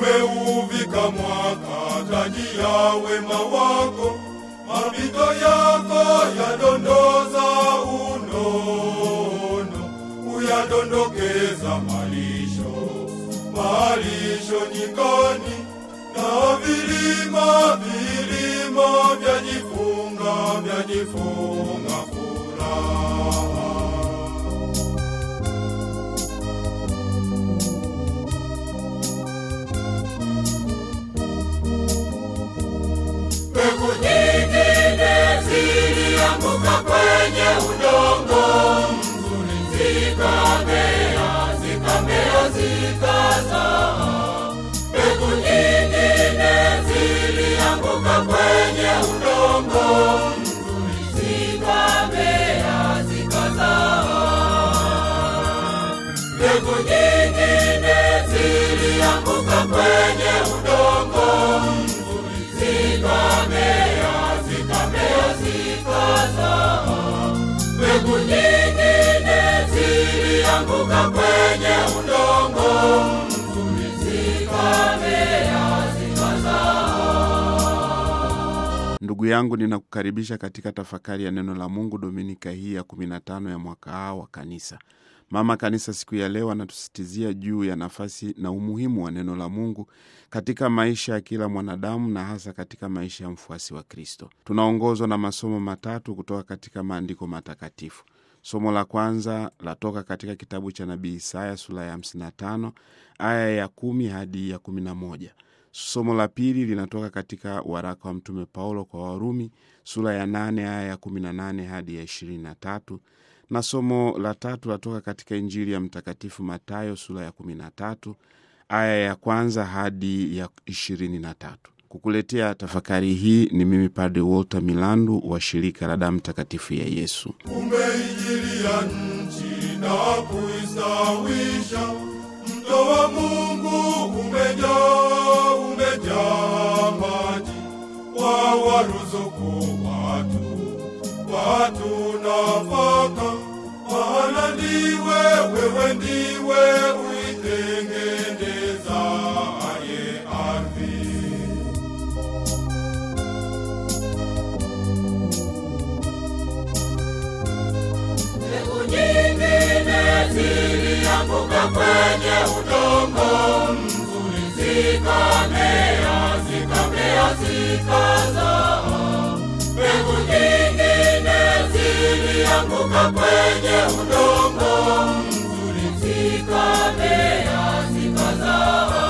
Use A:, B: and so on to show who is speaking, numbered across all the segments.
A: umeuvika mwaka taji ya wema wako, mapito yako yadondoza unono, uyadondokeza malisho, malisho nyikani, na vilima vilima vyajifunga vyajifunga furaha.
B: Mbegu nyingine zilianguka kwenye udongo mzuri, zikamea, zikamea, zikazaa. Mbegu nyingine zilianguka kwenye udongo mzuri, zikamea, zikazaa. Mbegu nyingine zilianguka kwenye udongo mzuri, zikamea, zikamea, zikazaa. Mbegu nyingine zilianguka kwenye udongo mzuri, zikamea, zikazaa.
C: Ndugu yangu, ninakukaribisha katika tafakari ya neno la Mungu dominika hii ya 15 ya mwaka A wa kanisa. Mama Kanisa siku ya leo anatusisitizia juu ya nafasi na umuhimu wa neno la Mungu katika maisha ya kila mwanadamu na hasa katika maisha ya mfuasi wa Kristo. Tunaongozwa na masomo matatu kutoka katika maandiko matakatifu. Somo la kwanza latoka katika kitabu cha nabii Isaya sura ya 55 aya ya kumi hadi ya 11. Somo la pili linatoka katika waraka wa Mtume Paulo kwa Warumi sura ya 8 aya ya 18 hadi ya 23, na somo la tatu latoka katika Injili ya Mtakatifu Matayo sura ya 13 aya ya kwanza hadi ya 23. Kukuletea tafakari hii ni mimi Padre Walter Milandu wa shirika la damu takatifu ya Yesu.
A: umeijilia nchi na kuistawisha. Mto wa Mungu umejaa, umejaa maji, wawaruzuku watu, watu nafaka. Maana ndiwe, wewe ndiwe uitengenezaye ardhi.
B: Mbegu nyingine zilianguka kwenye udongo mzuri, zikamea, zikamea, zikazaa. Mbegu nyingine zilianguka kwenye udongo mzuri, zikamea, zikazaa.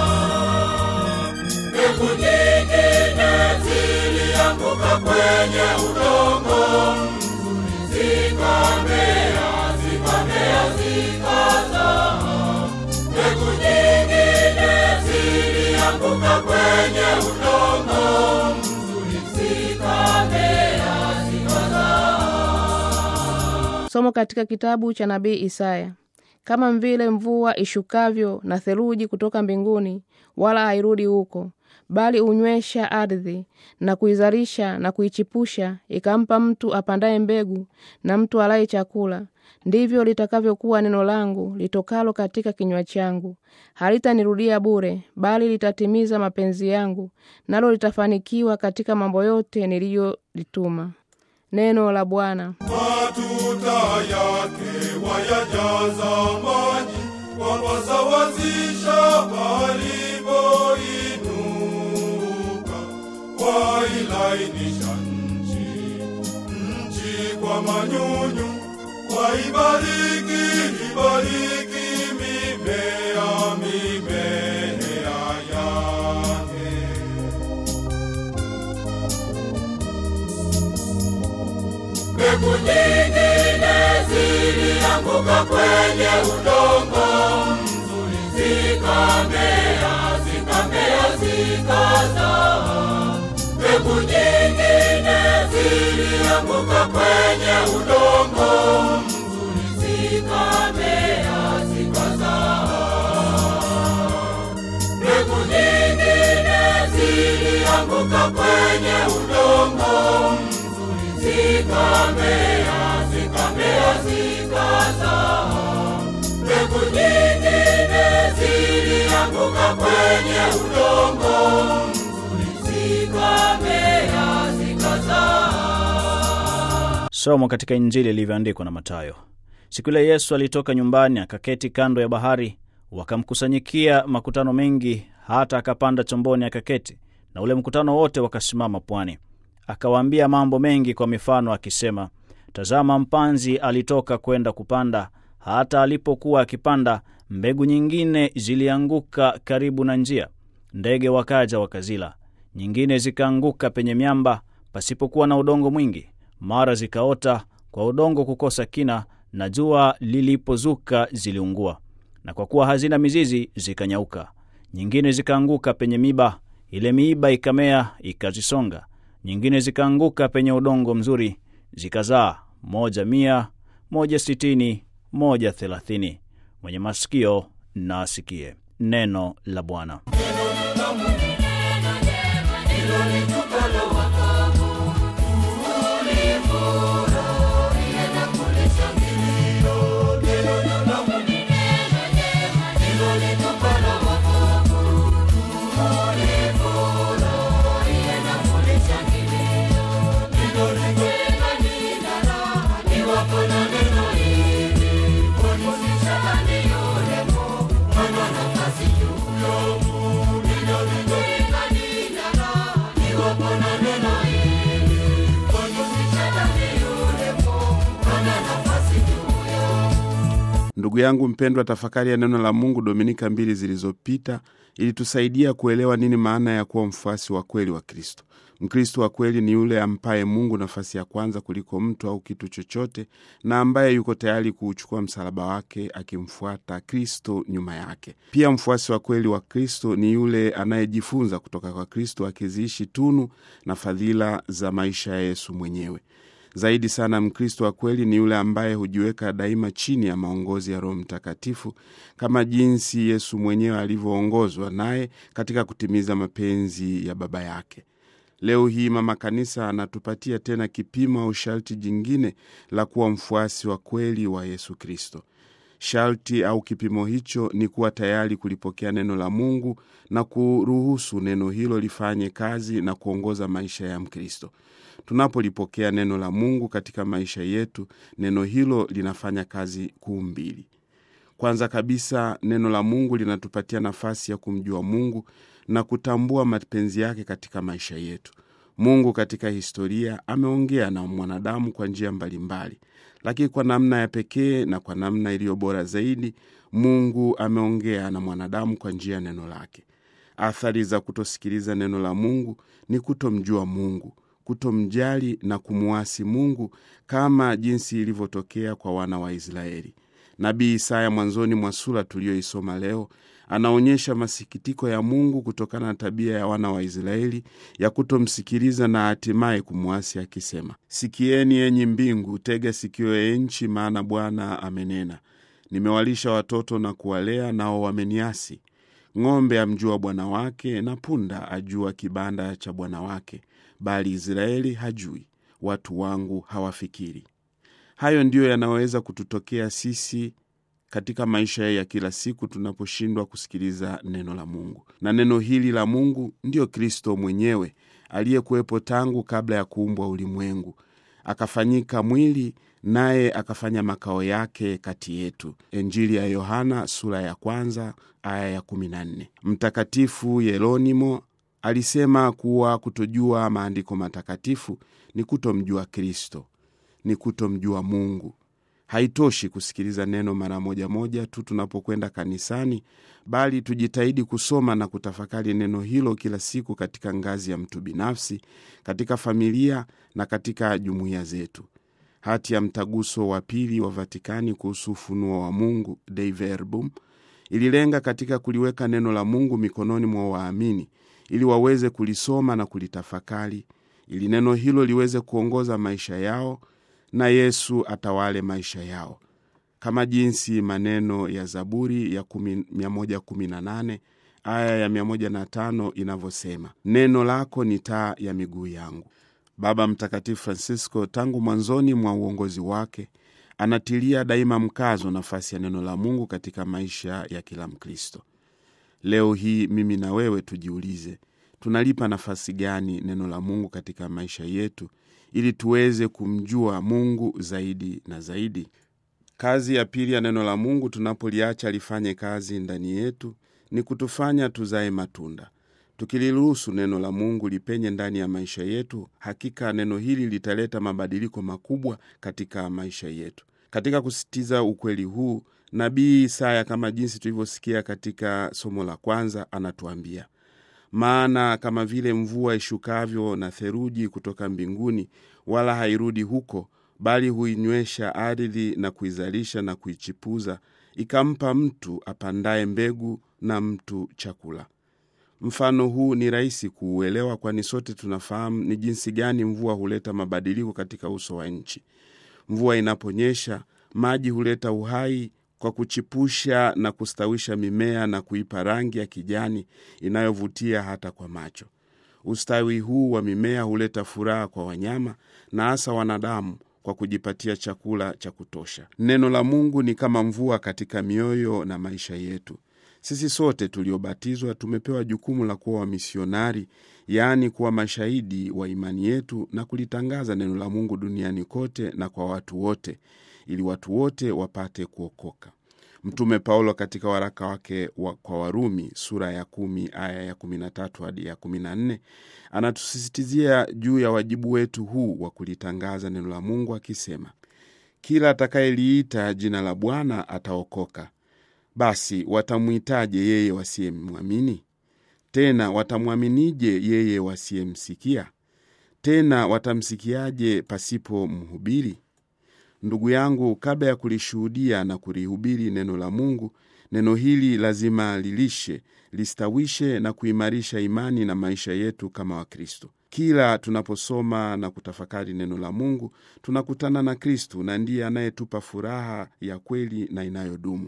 B: Mbegu nyingine zilianguka kwenye udongo mzuri, zikamea, zikamea, zikazaa. Mbegu nyingine zilianguka kwenye udongo mzuri, zikamea, zikazaa.
D: Somo katika kitabu cha nabii Isaya. Kama vile mvua ishukavyo na theluji kutoka mbinguni, wala hairudi huko, bali unywesha ardhi na kuizalisha na kuichipusha, ikampa mtu apandaye mbegu na mtu alaye chakula, ndivyo litakavyokuwa neno langu litokalo katika kinywa changu. Halitanirudia bure, bali litatimiza mapenzi yangu, nalo litafanikiwa katika mambo yote niliyolituma. Neno la Bwana.
A: matuta yake wayajaza maji, wapasawazisha palipoinuka, wailainisha nchi, nchi kwa manyunyu, waibariki, ibariki mimea, mimea yake.
B: Mbegu nyingine zilianguka kwenye udongo mzuri, zikamea, zikamea, zikazaa. Mbegu nyingine zilianguka kwenye udongo mzuri, zikamea, zikazaa. Mbegu nyingine zilianguka kwenye udongo mzuri, zikamea, zikamea, zikazaa. Mbegu nyingine zilianguka kwenye udongo mzuri, zikamea zikazaa.
E: Somo katika Injili ilivyoandikwa na Mathayo. Siku ile Yesu alitoka nyumbani akaketi kando ya bahari, wakamkusanyikia makutano mengi, hata akapanda chomboni akaketi, na ule mkutano wote wakasimama pwani. Akawaambia mambo mengi kwa mifano akisema, Tazama, mpanzi alitoka kwenda kupanda. Hata alipokuwa akipanda, mbegu nyingine zilianguka karibu na njia, ndege wakaja wakazila. Nyingine zikaanguka penye miamba, pasipokuwa na udongo mwingi, mara zikaota kwa udongo kukosa kina, na jua lilipozuka ziliungua, na kwa kuwa hazina mizizi zikanyauka. Nyingine zikaanguka penye miba, ile miiba ikamea ikazisonga. Nyingine zikaanguka penye udongo mzuri, zikazaa moja mia, moja sitini, moja thelathini. Mwenye masikio na asikie. Neno la Bwana.
C: Ndugu yangu mpendwa, tafakari ya neno la Mungu Dominika mbili zilizopita ilitusaidia kuelewa nini maana ya kuwa mfuasi wa kweli wa Kristo. Mkristo wa kweli ni yule ampaye Mungu nafasi ya kwanza kuliko mtu au kitu chochote, na ambaye yuko tayari kuuchukua msalaba wake akimfuata Kristo nyuma yake. Pia mfuasi wa kweli wa Kristo ni yule anayejifunza kutoka kwa Kristo, akiziishi tunu na fadhila za maisha ya Yesu mwenyewe. Zaidi sana, Mkristo wa kweli ni yule ambaye hujiweka daima chini ya maongozi ya Roho Mtakatifu kama jinsi Yesu mwenyewe alivyoongozwa naye katika kutimiza mapenzi ya Baba yake. Leo hii Mama Kanisa anatupatia tena kipimo au sharti jingine la kuwa mfuasi wa kweli wa Yesu Kristo. Sharti au kipimo hicho ni kuwa tayari kulipokea neno la Mungu na kuruhusu neno hilo lifanye kazi na kuongoza maisha ya Mkristo. Tunapolipokea neno la Mungu katika maisha yetu, neno hilo linafanya kazi kuu mbili. Kwanza kabisa, neno la Mungu linatupatia nafasi ya kumjua Mungu na kutambua mapenzi yake katika maisha yetu. Mungu katika historia ameongea na mwanadamu kwa njia mbalimbali, lakini kwa namna ya pekee na kwa namna iliyo bora zaidi, Mungu ameongea na mwanadamu kwa njia ya neno lake. Athari za kutosikiliza neno la Mungu ni kutomjua Mungu, kutomjali na kumuasi Mungu kama jinsi ilivyotokea kwa wana wa Israeli. Nabii Isaya mwanzoni mwa sura tuliyoisoma leo anaonyesha masikitiko ya Mungu kutokana na tabia ya wana wa Israeli ya kutomsikiliza na hatimaye kumwasi akisema, sikieni enyi mbingu, tega sikio ya nchi, maana Bwana amenena, nimewalisha watoto na kuwalea, nao wameniasi. Ng'ombe amjua bwana wake, na punda ajua kibanda cha bwana wake, bali Israeli hajui, watu wangu hawafikiri. Hayo ndiyo yanaweza kututokea sisi katika maisha ya kila siku tunaposhindwa kusikiliza neno la Mungu. Na neno hili la Mungu ndiyo Kristo mwenyewe aliyekuwepo tangu kabla ya kuumbwa ulimwengu, akafanyika mwili, naye akafanya makao yake kati yetu. Injili ya Yohana sura ya kwanza aya ya kumi na nne. Mtakatifu Yeronimo alisema kuwa kutojua maandiko matakatifu ni kutomjua Kristo, ni kutomjua Mungu. Haitoshi kusikiliza neno mara moja moja tu tunapokwenda kanisani, bali tujitahidi kusoma na kutafakari neno hilo kila siku katika ngazi ya mtu binafsi, katika familia na katika jumuiya zetu. Hati ya Mtaguso wa Pili wa Vatikani kuhusu ufunuo wa Mungu, Dei Verbum, ililenga katika kuliweka neno la Mungu mikononi mwa waamini ili waweze kulisoma na kulitafakari, ili neno hilo liweze kuongoza maisha yao na Yesu atawale maisha yao, kama jinsi maneno ya Zaburi ya 118 aya ya 105 inavyosema, neno lako ni taa ya miguu yangu. Baba Mtakatifu Francisco tangu mwanzoni mwa uongozi wake anatilia daima mkazo nafasi ya neno la Mungu katika maisha ya kila Mkristo. Leo hii mimi na wewe tujiulize, tunalipa nafasi gani neno la Mungu katika maisha yetu ili tuweze kumjua Mungu zaidi na zaidi. Kazi ya pili ya neno la Mungu tunapoliacha lifanye kazi ndani yetu ni kutufanya tuzae matunda. Tukiliruhusu neno la Mungu lipenye ndani ya maisha yetu, hakika neno hili litaleta mabadiliko makubwa katika maisha yetu. Katika kusisitiza ukweli huu, nabii Isaya, kama jinsi tulivyosikia katika somo la kwanza, anatuambia maana kama vile mvua ishukavyo na theruji kutoka mbinguni, wala hairudi huko, bali huinywesha ardhi na kuizalisha na kuichipuza, ikampa mtu apandaye mbegu na mtu chakula. Mfano huu ni rahisi kuuelewa, kwani sote tunafahamu ni jinsi gani mvua huleta mabadiliko katika uso wa nchi. Mvua inaponyesha, maji huleta uhai kwa kuchipusha na kustawisha mimea na kuipa rangi ya kijani inayovutia hata kwa macho. Ustawi huu wa mimea huleta furaha kwa wanyama na hasa wanadamu kwa kujipatia chakula cha kutosha. Neno la Mungu ni kama mvua katika mioyo na maisha yetu. Sisi sote tuliobatizwa tumepewa jukumu la kuwa wamisionari, yaani kuwa mashahidi wa imani yetu na kulitangaza neno la Mungu duniani kote na kwa watu wote, ili watu wote wapate kuokoka. Mtume Paulo katika waraka wake wa kwa Warumi sura ya kumi aya ya kumi na tatu hadi ya kumi na nne anatusisitizia juu ya wajibu wetu huu wa kulitangaza neno la Mungu akisema, kila atakayeliita jina la Bwana ataokoka. Basi watamwitaje yeye wasiyemwamini? Tena watamwaminije yeye wasiyemsikia? Tena watamsikiaje pasipo mhubiri? Ndugu yangu, kabla ya kulishuhudia na kulihubiri neno la Mungu, neno hili lazima lilishe, listawishe na kuimarisha imani na maisha yetu kama Wakristo. Kila tunaposoma na kutafakari neno la Mungu, tunakutana na Kristu na ndiye anayetupa furaha ya kweli na inayodumu.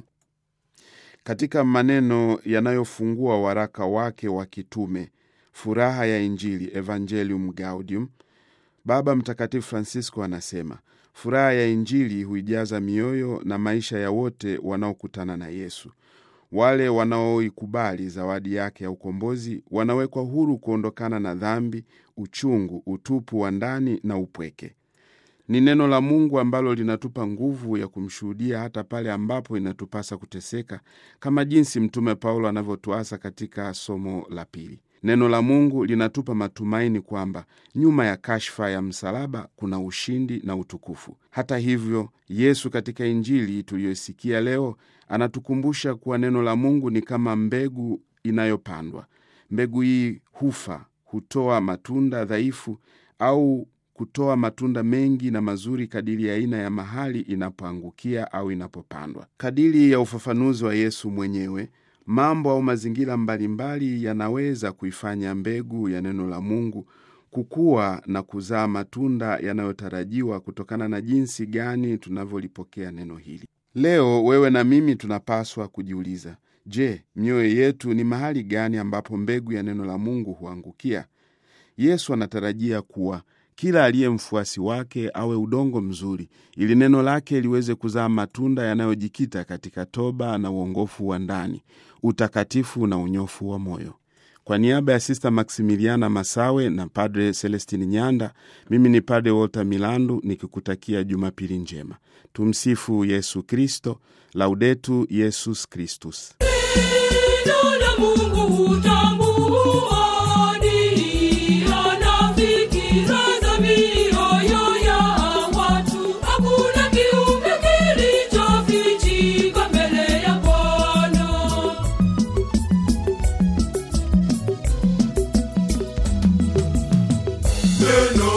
C: Katika maneno yanayofungua waraka wake wa kitume Furaha ya Injili, Evangelium Gaudium, Baba Mtakatifu Francisco anasema furaha ya Injili huijaza mioyo na maisha ya wote wanaokutana na Yesu. Wale wanaoikubali zawadi yake ya ukombozi wanawekwa huru kuondokana na dhambi, uchungu, utupu wa ndani na upweke. Ni neno la Mungu ambalo linatupa nguvu ya kumshuhudia hata pale ambapo inatupasa kuteseka, kama jinsi Mtume Paulo anavyotuasa katika somo la pili. Neno la Mungu linatupa matumaini kwamba nyuma ya kashfa ya msalaba kuna ushindi na utukufu. Hata hivyo, Yesu katika Injili tuliyoisikia leo anatukumbusha kuwa neno la Mungu ni kama mbegu inayopandwa. Mbegu hii hufa, hutoa matunda dhaifu au kutoa matunda mengi na mazuri kadiri ya aina ya mahali inapoangukia au inapopandwa. Kadiri ya ufafanuzi wa Yesu mwenyewe, mambo au mazingira mbalimbali yanaweza kuifanya mbegu ya neno la Mungu kukua na kuzaa matunda yanayotarajiwa kutokana na jinsi gani tunavyolipokea neno hili. Leo wewe na mimi tunapaswa kujiuliza, je, mioyo yetu ni mahali gani ambapo mbegu ya neno la Mungu huangukia? Yesu anatarajia kuwa kila aliye mfuasi wake awe udongo mzuri, ili neno lake liweze kuzaa matunda yanayojikita katika toba na uongofu wa ndani, utakatifu na unyofu wa moyo. Kwa niaba ya Sista Maksimiliana Masawe na Padre Celestini Nyanda, mimi ni Padre Walter Milandu nikikutakia Jumapili njema. Tumsifu Yesu Kristo, Laudetu Yesus Kristus.
B: Neno la Mungu hutambua nia na fikira za mioyo ya watu. Hakuna kiumbe kilichofichika mbele ya Bwana.
A: Neno